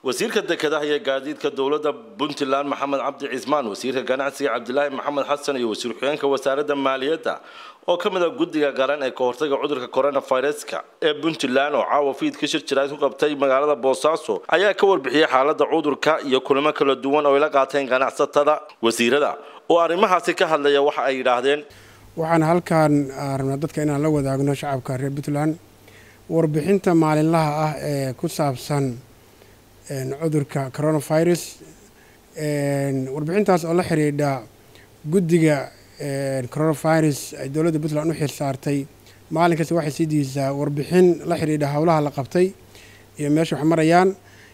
wasiirka dekedaha iyo gaadiidka dowladda puntland maxamed cabdi cismaan wasiirka ganacsiga cabdilaahi maxamed xasan iyo wasiir ku-xigeenka wasaaradda maaliyadda oo ka mid a guddiga qaran ee kahortaga cudurka coronaviruska ee puntland oo caawa fiid ka shir jiraad ku qabtay magaalada boosaaso ayaa ka warbixiyey xaaladda cudurka iyo kulamo kala duwan oo ay la qaateen ganacsatada wasiirada oo arrimahaasi ka hadlaya waxa ay yidhaahdeen waxaan halkaan rabnaa dadka inaan la wadaagno shacabka reer puntland warbixinta maalinlaha ah ee ku saabsan cudurka coronavirus warbixintaas oo la xidhiidha guddiga coronavirus ay dowladda puntland u xil saartay maalin kasta waxay sii diisaa warbixin la xidhiidha howlaha la qabtay iyo meesha wax marayaan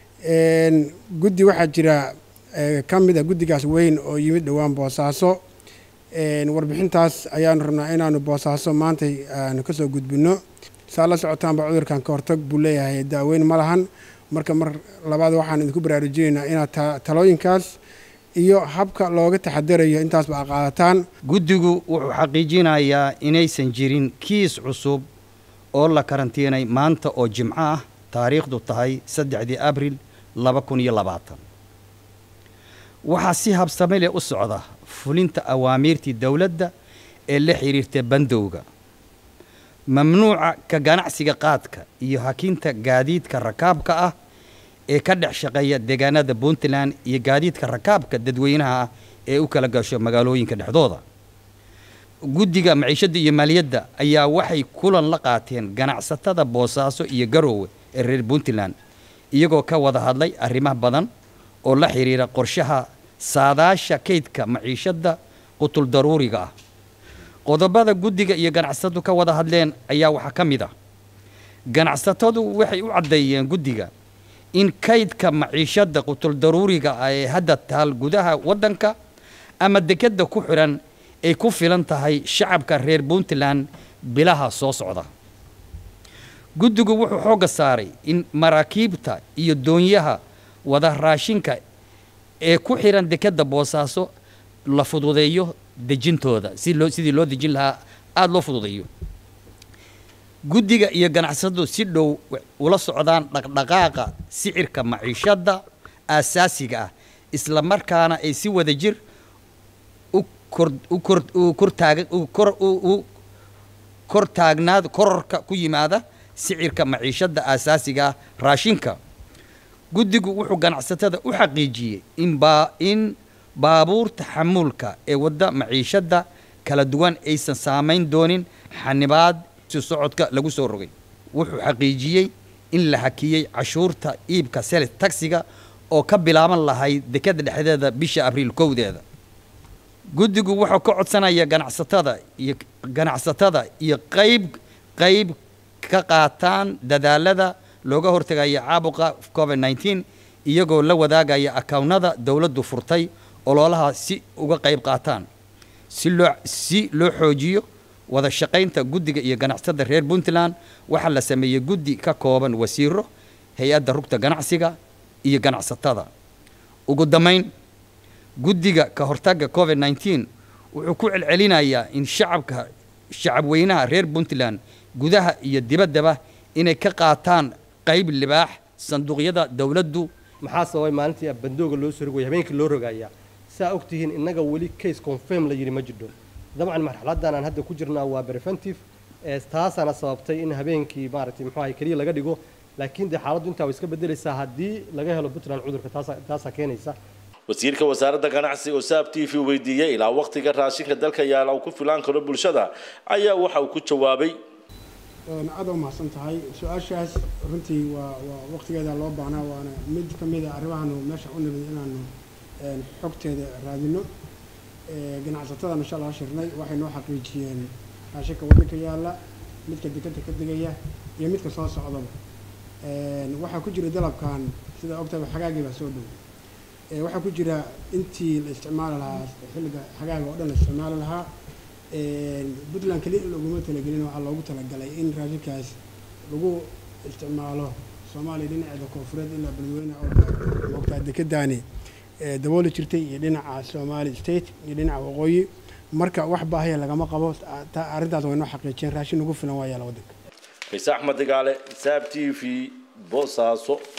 guddi waxaa jira ka mid a guddigaas weyn oo yimid dhowaan boosaaso warbixintaas ayaanu rabnaa inaanu boosaaso maantay aanu kasoo gudbino saa la socotaanba cudurkan ka hortag buu leeyahay daaweyn ma lahan marka mar labaad waxaan idinku baraarujinaynaa inaad talooyinkaas iyo habka looga taxadarayo intaasba a qaadataan guddigu wuxuu xaqiijinayaa inaysan jirin kiis cusub oo la karantiinay maanta oo jimco ah taariikhdu tahay saddexdii abril laba kun iyo labaatan waxaa si habsame leh u socda fulinta awaamiirtii dowladda ee la xidhiirta bandowga mamnuuca ka ganacsiga qaadka iyo hakinta gaadiidka rakaabka ah ee ka dhex shaqeeya deegaanada puntland iyo gaadiidka rakaabka dadweynaha ah ee u kala gasho magaalooyinka dhexdooda guddiga maciishadda iyo maaliyadda ayaa waxay kulan la qaateen ganacsatada boosaaso iyo garoowe ee reer puntland iyagoo ka wada hadlay arrimaha badan oo la xidhiira qorshaha saadaasha kaydka maciishadda qutul daruuriga ah qodobada guddiga iyo ganacsatadu ka wada hadleen ayaa waxaa ka mid ah ganacsatadu waxay u caddeeyeen guddiga in kaydka maciishadda qutul daruuriga ah ee hadda taal gudaha waddanka ama dekadda ku xidhan ay ku filan tahay shacabka reer puntland bilaha soo socda guddigu wuxuu xoogga saaray in maraakiibta iyo doonyaha wada raashinka ee ku xidhan dekadda boosaaso la fududeeyo dejintooda si loo sidii loo dejin lahaa aada loo fududeeyo guddiga iyo ganacsatadu si dhow ula socdaan dhaqdhaqaaqa sicirka maciishadda aasaasiga ah isla markaana ay si wada jir u kor u kor u kortaag u kor u kor taagnaad kororka ku yimaada sicirka maciishadda aasaasiga ah raashinka guddigu wuxuu ganacsatada u xaqiijiyey in baa in baabuurta xamuulka ee wadda maciishadda kala duwan aysan saamayn doonin xanibaad si socodka lagu soo rogay wuxuu xaqiijiyey in la hakiyey cashuurta iibka seles tagsiga oo ka bilaaban lahayd dekadda dhexdeeda bisha abriil kowdeeda guddigu wuxuu ka codsanaya ganacsatada iyo ganacsatada iyo qayb qayb ka qaataan dadaalada looga hortagaya caabuqa covid nneteen iyagoo la wadaagaya akawnada dowladdu furtay ololaha si uga qayb qaataan si loo si loo xoojiyo wada shaqaynta guddiga iyo ganacsatada reer puntland waxaa la sameeyey guddi ka kooban wasiiro hay-adda rugta ganacsiga iyo ganacsatada ugu dambayn guddiga ka hortagga covid nneteen wuxuu ku celcelinayaa in shacabka shacabweynaha reer puntland gudaha iyo dibaddaba inay ka qaataan qayb libaax sanduuqyada dowladdu maxaa sababay maalintii bandooga loo soo rogaya habeenkii loo rogayaa saa ogtihiin innaga weli case confirm la yidhi ma jidho dabcan marxaladdan aan hadda ku jirnaa waa preventive taasaana sababtay in habeenkii maaragtay muxuu ahay keliya laga dhigo laakiin dee xaaladdu intaa way iska beddelaysaa haddii laga helo puntland cudurka taasa taasaa keenaysa wasiirka wasaaradda ganacsiga oo saab t v weydiiyey ilaa waqtiga raashinka dalka yaala uu ku filaan karo bulshada ayaa waxa uu ku jawaabay aada u mahadsan tahay su-aashaas runtii waa waa waqtigeeda loo baahnaa waana mid ka mid a arrimahaanu meesha u nimid inaanu xogteeda raadino ganacsatada insha allah shirnay waxay noo xaqiijiyeen raashinka waddanka yaalla midka dekadda ka degaya iyo midka soo socdaba waxaa ku jira dalabkan sida ogtahay xagaagii baa soo dhow waxaa ku jira intii la isticmaali lahaa xilliga xagaaga oo dhan la isticmaali lahaa puntland keliya loguma talagelin waxaa loogu talagalay in raashinkaas lagu isticmaalo soomaaliya dhinaceeda koonfureed ilaa beledweyne oo moogtaa dekedaani dabooli jirtay iyo dhinaca somali state iyo dhinaca waqooyi marka wax baahaya lagama qabo arrintaas way noo xaqiijiyeen raashin ugu filan waa yaala waddanka ciise axmed digaale saab t v boosaaso